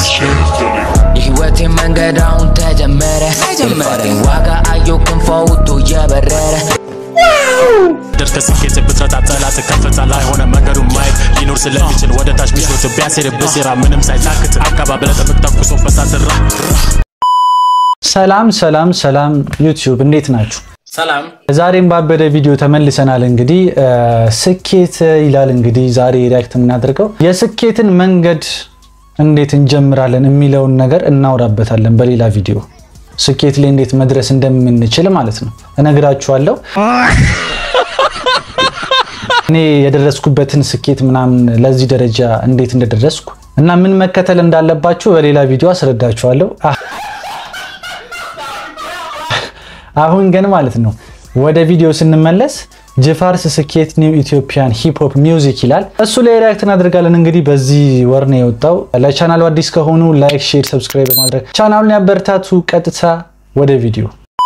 የህይወቴ መንገድ አሁን ተጀመረ የልፋቴን ዋጋ አየው ክንፈውቶ እየበረረ ደርስ ከስኬት ብትረታ ጠላት ከፍታ ላይ ሆነ መንገዱን ማየት ሊኖር ስለሚችል ወደ ታች ሚስሎት ቢያሴርብህ ሴራ ምንም ሳይታክት አካባቢ ለጠብቅ ተኩሶ በሳትራ ሰላም ሰላም ሰላም ዩቲዩብ እንዴት ናችሁ? ሰላም ዛሬም ባበደ ቪዲዮ ተመልሰናል። እንግዲህ ስኬት ይላል እንግዲህ ዛሬ ሪያክት የምናደርገው የስኬትን መንገድ እንዴት እንጀምራለን የሚለውን ነገር እናውራበታለን በሌላ ቪዲዮ። ስኬት ላይ እንዴት መድረስ እንደምንችል ማለት ነው እነግራችኋለሁ። እኔ የደረስኩበትን ስኬት ምናምን ለዚህ ደረጃ እንዴት እንደደረስኩ እና ምን መከተል እንዳለባችሁ በሌላ ቪዲዮ አስረዳችኋለሁ። አሁን ግን ማለት ነው ወደ ቪዲዮ ስንመለስ ጅፋርስ ስኬት ኒው ኢትዮጵያን ሂፕሆፕ ሚውዚክ ይላል። እሱ ላይ ሪያክት እናደርጋለን። እንግዲህ በዚህ ወር ነው የወጣው። ለቻናሉ አዲስ ከሆኑ ላይክ፣ ሼር፣ ሰብስክራይብ በማድረግ ቻናሉን ያበረታቱ። ቀጥታ ወደ ቪዲዮ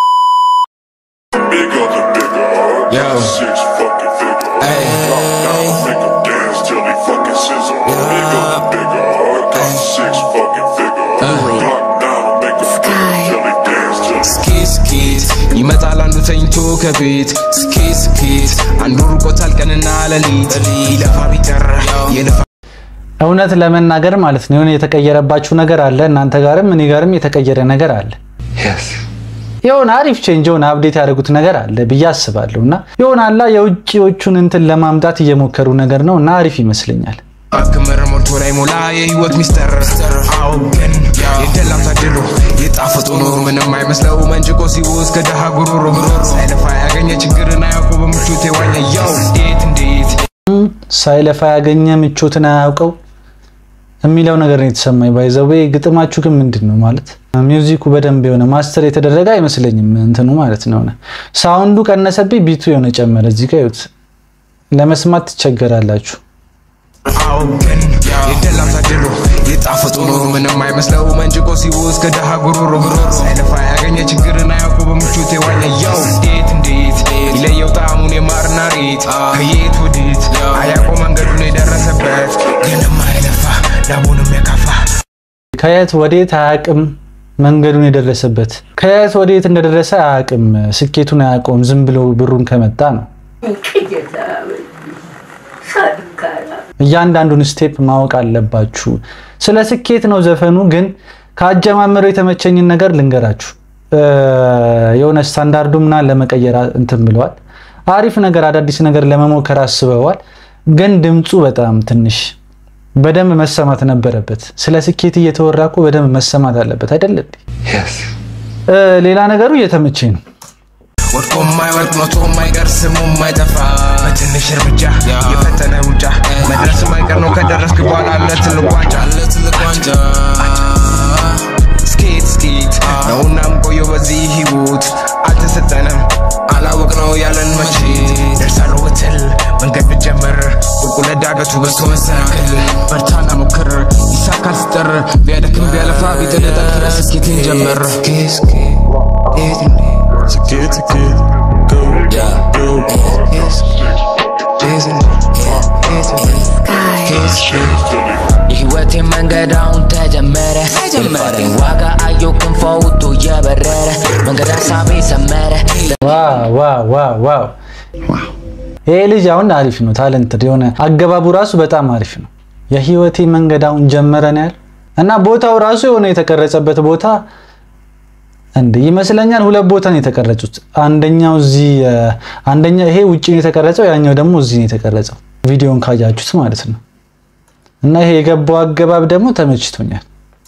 Bigger the bigger. Yo. Six fucking figure. Hey. Drop down, make 'em dance till they fucking sizzle. Bigger the bigger. Got six fucking figure. Drop down, make 'em dance till they dance till they ስኬት ስኬት ይመጣል አንዱ ተኝቶ ከቤት ስኬት ስኬት አንዱ ርቆታል ቀንና ሌሊት ይለፋ ቢቀር የለፋ እውነት ለመናገር ማለት ነው የሆነ የተቀየረባችሁ ነገር አለ። እናንተ ጋርም እኔ ጋርም የተቀየረ ነገር አለ። የሆነ አሪፍ ቼንጅ የሆነ አፕዴት ያደረጉት ነገር አለ ብዬ አስባለሁ። እና የሆነ አላ የውጭዎቹን እንትን ለማምጣት እየሞከሩ ነገር ነው እና አሪፍ ይመስለኛል። ክምር ሞልቶ ላይ ሞላ የህይወት ሚስጥር አዎ ግን የደላም ታድሎ የጣፈጡ ኑሮ ምንም አይመስለው መንጭቆ ሲወስ ከደሃ ጉሮሮ ሳይለፋ ያገኘ ችግርን አያውቁ በምቾት የዋኘ ያው እንዴት እንዴት ሳይለፋ ያገኘ ምቾትን አያውቀው የሚለው ነገር ነው የተሰማኝ። ባይዘዌ ግጥማችሁ ግን ምንድን ነው ማለት ሚውዚኩ በደንብ የሆነ ማስተር የተደረገ አይመስለኝም። እንትኑ ማለት ነው ሆነ ሳውንዱ ቀነሰብኝ፣ ቢቱ የሆነ ጨመረ። እዚህ ጋር ይኸውት ለመስማት ትቸገራላችሁ። አዎ ግን የደላም ታድሎ የጣፈጡ ኑሮ ምንም አይመስለው መንጭቆ ሲወስ ከደሃ ጉሮሮ ሳይለፋ ያገኘ ችግርን አያውቁ በምቾት የዋኘ ያው እንዴት እንዴት ይለየው ጣዕሙን የማርና ሬት ከየት ወዴት አያውቀው መንገዱን የደረሰበት ግንም አይለፋ ላቡንም የካፋ ከየት ወዴት አያውቅም መንገዱን የደረሰበት ከየት ወዴት እንደደረሰ አያውቅም። ስኬቱን አያውቀውም። ዝም ብሎ ብሩን ከመጣ ነው። እያንዳንዱን ስቴፕ ማወቅ አለባችሁ። ስለ ስኬት ነው ዘፈኑ። ግን ከአጀማመሩ የተመቸኝን ነገር ልንገራችሁ። የሆነ ስታንዳርዱ ምናምን ለመቀየር እንትን ብለዋል። አሪፍ ነገር፣ አዳዲስ ነገር ለመሞከር አስበዋል። ግን ድምፁ በጣም ትንሽ በደንብ መሰማት ነበረበት። ስለ ስኬት እየተወራ እኮ በደንብ መሰማት አለበት አይደል? እንዴ? ሌላ ነገሩ እየተመቸኝ ነው። ወድቆ የማይወርቅ ሞቶ የማይቀር ስሙ የማይጠፋ በትንሽ እርምጃ የፈጠነ ሩጫ መድረስ የማይቀር ነው ከደረስክ በኋላ ለትልቅ ዋንጫ ስኬት ስኬት ነውና ምቆየው በዚህ ህይወት አልተሰጠንም አላወቅ ነው ያለን መቼ ደርሳለሁ ብትል መንገድ ብትጀምር ቁልቁለት ዳገቱ በዝቶ መሰናክል በርታና ሞክር ይሳካል ስጥር ቢያደክም ቢያለፋ ቢጥልጠር ስኬትን ጀምር Skin to kid. Go, go. የህይወቴ መንገድ አሁን ተጀመረ የልፋቴን ዋጋ አየው ክንፈውቶ እየበረረ መንገድ ሀሳቤ ሰመረ ዋው ዋው ዋው ዋው! ይሄ ልጅ አሁን አሪፍ ነው። ታለንትድ የሆነ አገባቡ ራሱ በጣም አሪፍ ነው። የህይወቴ መንገድ አሁን ጀመረን ያል እና ቦታው ራሱ የሆነ የተቀረጸበት ቦታ እንደ ይመስለኛል ሁለት ቦታ ነው የተቀረጹት። አንደኛው እዚህ አንደኛ ይሄ ውጪ ነው የተቀረጸው፣ ያኛው ደግሞ እዚህ ነው የተቀረጸው። ቪዲዮን ካያችሁት ማለት ነው። እና ይሄ የገባው አገባብ ደግሞ ተመችቶኛል።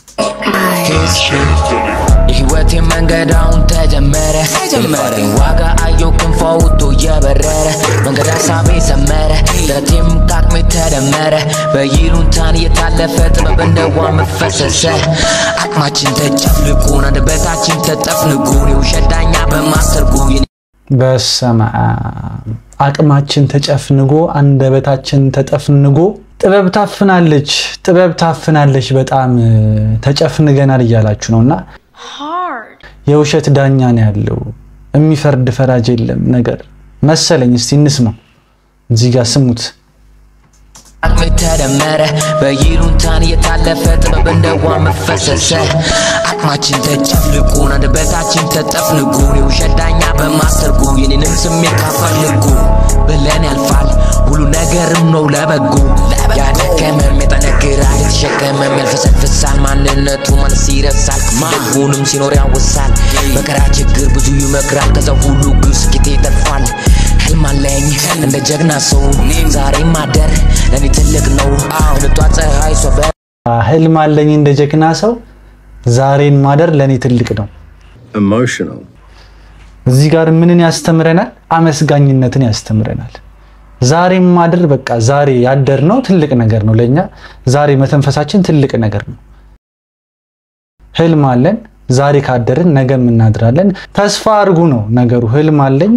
የህይወቴ መንገድ አሁን ተጀመረ የልፋቴን ዋጋ አየው ክንፈውቶ እየበረረ መንገድ ሀሳቤ ሰመረ ጥረቴም ከአቅሜ ተደመረ በይሉንታን እየታለፈ ጥበብ እንደ ውሃ መፈሰሰ አቅማችን ተጨፍልቁን አንደበታችን ተጠፍንጉን የውሸት ዳኛ በማሰርጉ በስመ አብ አቅማችን ተጨፍንጎ አንደበታችን ተጠፍንጎ ጥበብ ታፍናለች፣ ጥበብ ታፍናለች። በጣም ተጨፍንገናል እያላችሁ ነው እና የውሸት ዳኛ ነው ያለው፣ የሚፈርድ ፈራጅ የለም ነገር መሰለኝ። እስቲ እንስማው። እዚህ ጋር ስሙት። አቅሜ ተደመረ በይሉንታን እየታለፈ ጥበብ እንደ ውሃ መፈሰሰ አቅማችን ተጨፍልቁን አንደበታችን ተጠፍንጉን የውሸት ዳኛ በማሰርጉ የኔንም ስሜት ካፈልጉ ብለን ያልፋል ሁሉ ነገርም ነው ለበጎ ያደከመም የጠነክራል የተሸከመም ያልፈሰፍሳል ማንነቱ ማለት ይረሳል ክፉንም ሲኖር ያወሳል መከራ ችግር ብዙ ይመክራል ከዛ ሁሉ ግብ ስኬት ይተርፋል ህልም አለኝ እንደ ጀግና ሰው ዛሬ ማደር ለእኔ ትልቅ ነው እንጧ ፀሐይ ሶበ ህልም አለኝ እንደ ጀግና ሰው ዛሬን ማደር ለእኔ ትልቅ ነው። emotional. እዚህ ጋር ምንን ያስተምረናል? አመስጋኝነትን ያስተምረናል። ዛሬን ማደር በቃ ዛሬ ያደር ነው ትልቅ ነገር ነው ለኛ። ዛሬ መተንፈሳችን ትልቅ ነገር ነው። ህልም አለን ዛሬ ካደርን ነገም እናድራለን። ተስፋ አድርጉ ነው ነገሩ። ህልም አለኝ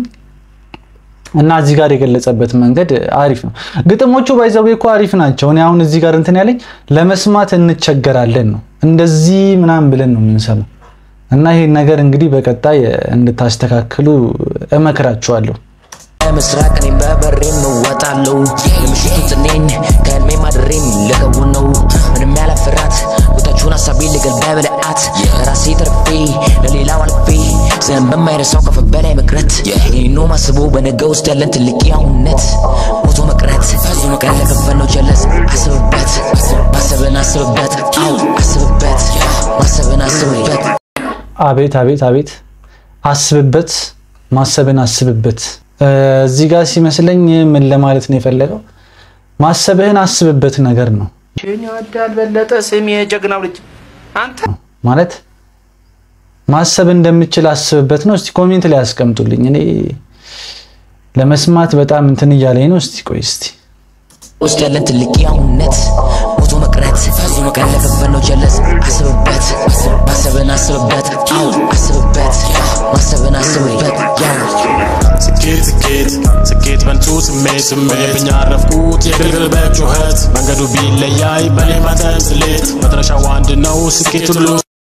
እና እዚህ ጋር የገለጸበት መንገድ አሪፍ ነው። ግጥሞቹ ባይዘው እኮ አሪፍ ናቸው። እኔ አሁን እዚህ ጋር እንትን ያለኝ ለመስማት እንቸገራለን ነው እንደዚህ ምናምን ብለን ነው የምንሰማው። እና ይሄን ነገር እንግዲህ በቀጣይ እንድታስተካክሉ እመክራችኋለሁ። ምስራቅ እኔም በበሬም እወጣለሁ የምሽቱ ጥኔን ከህልሜ ማድሬም ልከውን ነው ምንም ያለ ፍርሃት ቦታችሁን ሀሳቤ ልገል በብልአት ለራሴ ተርፌ ለሌላው አልፌ ዘን በማይረሳው ከፍ በላይ መቅረት ይህኖ ማስቦ በነገ ውስጥ ያለን ትልቅ ያውነት ሞቶ መቅረት መቅረት ለከፈነው ጀለስ አስብበት ማሰብን አስብበት አው አስብበት ማሰብን አስብበት አቤት አቤት አቤት አስብበት፣ ማሰብን አስብበት። እዚህ ጋር ሲመስለኝ ምን ለማለት ነው የፈለገው? ማሰብህን አስብበት ነገር ነው ይህን ይወዳል በለጠ ስሜ የጀግናው ልጅ አንተ ማለት ማሰብ እንደምችል አስብበት ነው። እስቲ ኮሜንት ላይ አስቀምጡልኝ። እኔ ለመስማት በጣም እንትን እያለኝ ነው። እስቲ ቆይ እስቲ ውስጥ ያለን ትልቅ ያውነት ሞቶ መቅረት መቅረት ለከፈነው ጀለስ አስብበት ማሰብን አስብበት አው አስብበት ማሰብን አስብበት ያው ስኬት ስኬት ስኬት በንቱ ስሜት ስሜት ያረፍኩት የግልግል በጩኸት መንገዱ ቢለያይ በሌማተም ስሌት መድረሻው አንድ ነው ስኬት ሁሉ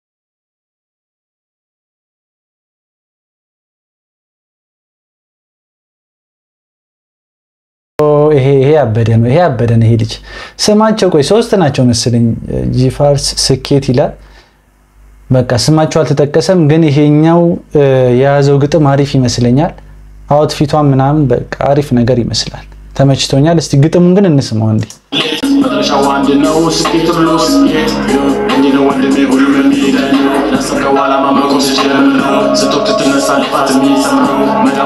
ይሄ ይሄ ያበደ ነው። ይሄ ያበደ ነው። ይሄ ልጅ ስማቸው ቆይ ሶስት ናቸው መሰለኝ። ጂፋርስ ስኬት ይላል። በቃ ስማቸው አልተጠቀሰም፣ ግን ይሄኛው የያዘው ግጥም አሪፍ ይመስለኛል። አውትፊቷን ምናምን በቃ አሪፍ ነገር ይመስላል። ተመችቶኛል። እስቲ ግጥሙን ግን እንስማው እንዴ። መድረሻው አንድ ነው ስኬት ሁሉ ስኬት እንዲህ ነው ወንድሜ ሁሉም የሚሄደን ላሰብከው ዓላማ መቆም ስጀምር ስትወቅት ትነሳ ልፋት የሚሰምረው መዳቡ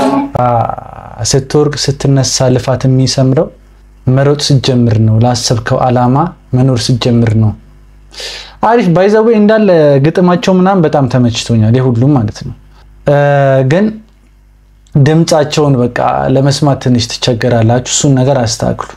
ስትወርቅ ስትነሳ ልፋት የሚሰምረው መሮጥ ስትጀምር ነው። ላሰብከው ዓላማ መኖር ስትጀምር ነው። አሪፍ ባይዘዌ እንዳለ ግጥማቸው ምናምን በጣም ተመችቶኛል። የሁሉም ማለት ነው። ግን ድምፃቸውን በቃ ለመስማት ትንሽ ትቸገራላችሁ። እሱን ነገር አስተካክሉ።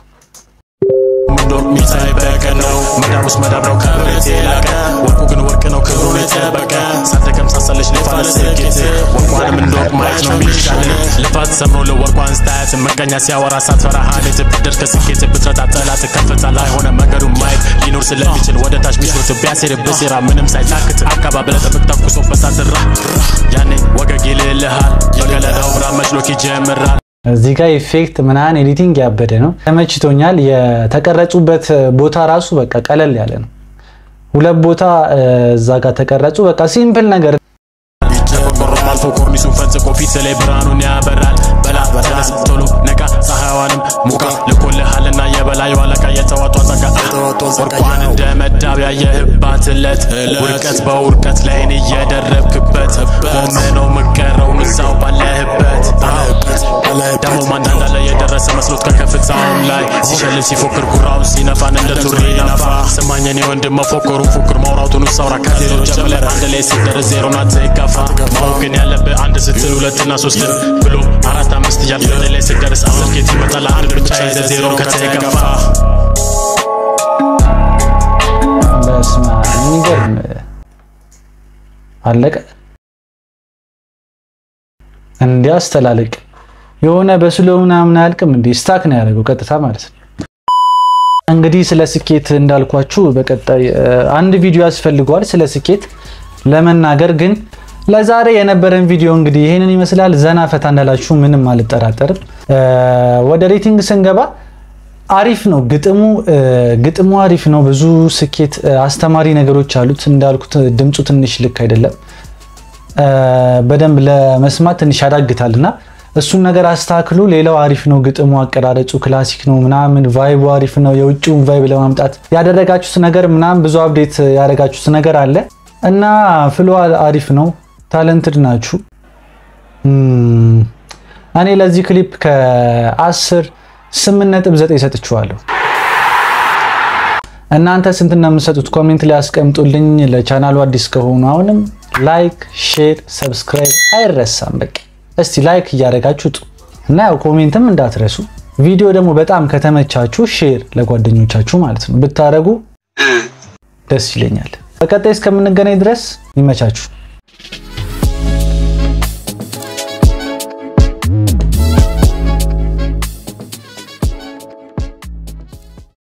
ምንዶር ሚሳይ በቀን ነው መዳብ ውስጥ መዳብ ነው ከብረት የላቀ ወርቁ ግን ወርቅ ነው ክብሩን የጠበቀ ሳትደከም ሳሰለች ልፋ ለስኬት ወርቋንም እንደወርቅ ማየት ነው የሚሻል ልፋት ሰምሮ ለወርቋን ስታያት መቀኛ ሲያወራ ሳትፈራ ሀሌት ብትደርስ ከስኬት ብትረታ ጠላት ከፍታ ላይ ሆነ መንገዱን ማየት ሊኖር ስለሚችል ወደ ታች ሚስሎት ቢያሴር ብሴራ ምንም ሳይታክት አካባቢ ለጠብቅ ተኩሶ በሳትራ ያኔ ወገግ ይልልሃል በገለዳው ብራ መችሎክ ይጀምራል እዚህ ጋር ኢፌክት ምናምን ኤዲቲንግ ያበደ ነው። ተመችቶኛል። የተቀረጹበት ቦታ ራሱ በቃ ቀለል ያለ ነው። ሁለት ቦታ እዛ ጋር ተቀረጹ። በቃ ሲምፕል ነገር ቆርቆሮም አልፎ ኮርኒሱን ፈንጽቆ ፊት ላይ ብርሃኑን ያበራል። በላ ተነስ ቶሎ ነቃ፣ ፀሐይዋንም ሙቃ ልኮልሃልና የበላዩ አለቃ የተዋጧ ጸጋ ወርቋን እንደ መዳብ ያየህባት ዕለት ውድቀት በውድቀት ላይን እየደረብክበት ቆመ ነው ምቀረው ምሳው ባለህበት ደግሞ ማንዳንዳ ላይ የደረሰ መስሎት ከከፍታውም ላይ ሲሸልም ሲፎክር ጉራውን ሲነፋን እንደ ቱሪ ነፋ ስማኝን የወንድም መፎከሩን ፉክር ማውራቱን ሳውራ ከዜሮ ጀምረ አንድ ላይ ሲደርስ ዜሮ ናት ይካፋ ማወቅ ግን ያለብህ አንድ ስትል ሁለትና ሶስትን ብሎ አራት አምስት እያልክ ወደ ላይ ስትደርስ አስር ኬት ይመጣል አንድ ብቻ ይዘህ ዜሮ ከተገፋ በስመ አብ የሚገርም አለቀ። እንዲህ አስተላለቅ የሆነ በስሎ ምናምን አያልቅም። እንዲህ ስታክ ነው ያደረገው ቀጥታ ማለት ነው። እንግዲህ ስለ ስኬት እንዳልኳችሁ በቀጣይ አንድ ቪዲዮ ያስፈልገዋል ስለ ስኬት ለመናገር ግን ለዛሬ የነበረን ቪዲዮ እንግዲህ ይሄንን ይመስላል። ዘና ፈታ እንዳላችሁ ምንም አልጠራጠርም። ወደ ሬቲንግ ስንገባ አሪፍ ነው ግጥሙ ግጥሙ አሪፍ ነው። ብዙ ስኬት አስተማሪ ነገሮች አሉት። እንዳልኩት ድምፁ ትንሽ ልክ አይደለም፣ በደንብ ለመስማት ትንሽ ያዳግታል እና እሱን ነገር አስተካክሉ። ሌላው አሪፍ ነው ግጥሙ፣ አቀራረጹ ክላሲክ ነው ምናምን፣ ቫይቡ አሪፍ ነው። የውጭውን ቫይብ ለማምጣት ያደረጋችሁት ነገር ምናምን ብዙ አፕዴት ያደረጋችሁት ነገር አለ እና ፍሎ አሪፍ ነው። ታለንትድ ናችሁ። እኔ ለዚህ ክሊፕ ከ10 8.9 ሰጥቼዋለሁ። እናንተ ስንት ነው የምትሰጡት? ኮሜንት ላይ አስቀምጡልኝ። ለቻናሉ አዲስ ከሆኑ አሁንም ላይክ፣ ሼር፣ ሰብስክራይብ አይረሳም። በቃ እስቲ ላይክ እያደረጋችሁ ጡ እና ያው ኮሜንትም እንዳትረሱ። ቪዲዮ ደግሞ በጣም ከተመቻችሁ ሼር ለጓደኞቻችሁ ማለት ነው ብታደርጉ ደስ ይለኛል። በቀጣይ እስከምንገናኝ ድረስ ይመቻችሁ።